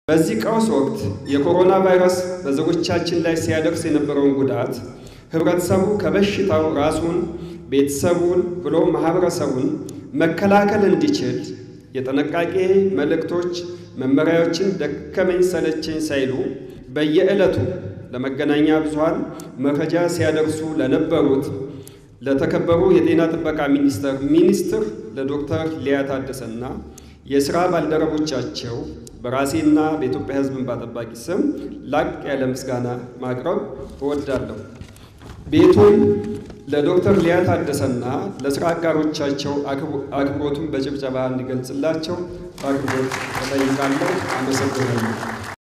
በዚህ ቀውስ ወቅት የኮሮና ቫይረስ በዜጎቻችን ላይ ሲያደርስ የነበረውን ጉዳት ህብረተሰቡ ከበሽታው ራሱን፣ ቤተሰቡን ብሎ ማህበረሰቡን መከላከል እንዲችል የጥንቃቄ መልእክቶች፣ መመሪያዎችን ደከመኝ ሰለቸኝ ሳይሉ በየዕለቱ ለመገናኛ ብዙሃን መረጃ ሲያደርሱ ለነበሩት ለተከበሩ የጤና ጥበቃ ሚኒስቴር ሚኒስትር ለዶክተር ሊያ ታደሰና የሥራ ባልደረቦቻቸው በራሴና በኢትዮጵያ ሕዝብ እንባ ጠባቂ ስም ላቅ ያለ ምስጋና ማቅረብ እወዳለሁ። ቤቱን ለዶክተር ሊያ ታደሰና ለሥራ አጋሮቻቸው አክብሮቱን በጭብጨባ እንዲገልጽላቸው በአክብሮት እጠይቃለሁ። አመሰግናለሁ።